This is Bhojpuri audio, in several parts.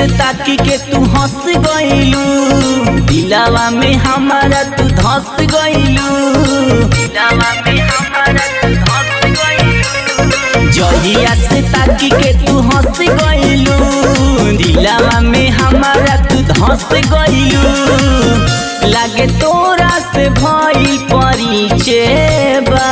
से ताकी के तू हंस गइलू दिलावा में हमारा तू धस गइलू दिलावा में हमारा तू धस गइलू जहिया से ताकी के तू हंस गइलू दिलावा में हमारा तू धस गइलू लागे तोरा से भइल परिचय बा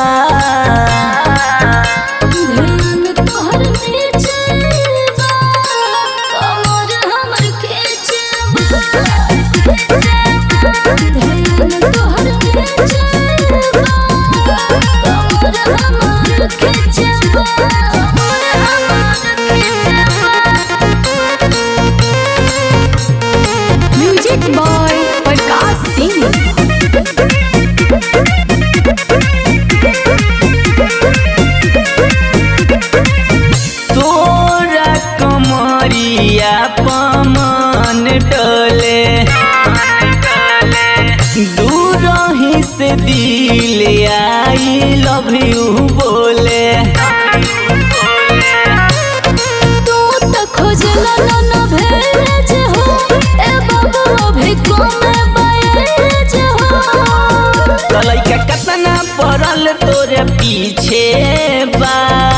ध्यान तोहर नीचे बा कमर हमर खींचे बा ध्यान तोहर नीचे बा कमर हमर खींचे बा कमर हमर खींचे बा म्यूजिक बॉय प्रकाश सिंह तोरा कमरिया पमन डोले दूर ही से दिल आई लव यू बोले तू त खोजला न न भेज हो ए बाबू अभी कमे बयज हो लइका कतना पड़ल तोरे पीछे बा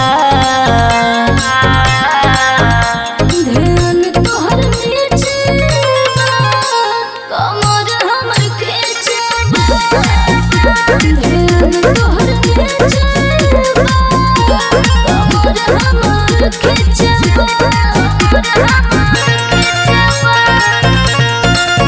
ध्यान तोहर नीचे बा कमर हमर खींचे बा ध्यान तोहर नीचे बा कमर हमर खींचे बा कमर हमर खींचे बा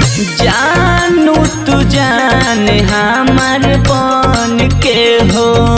जानू तू जान हमार बन के हो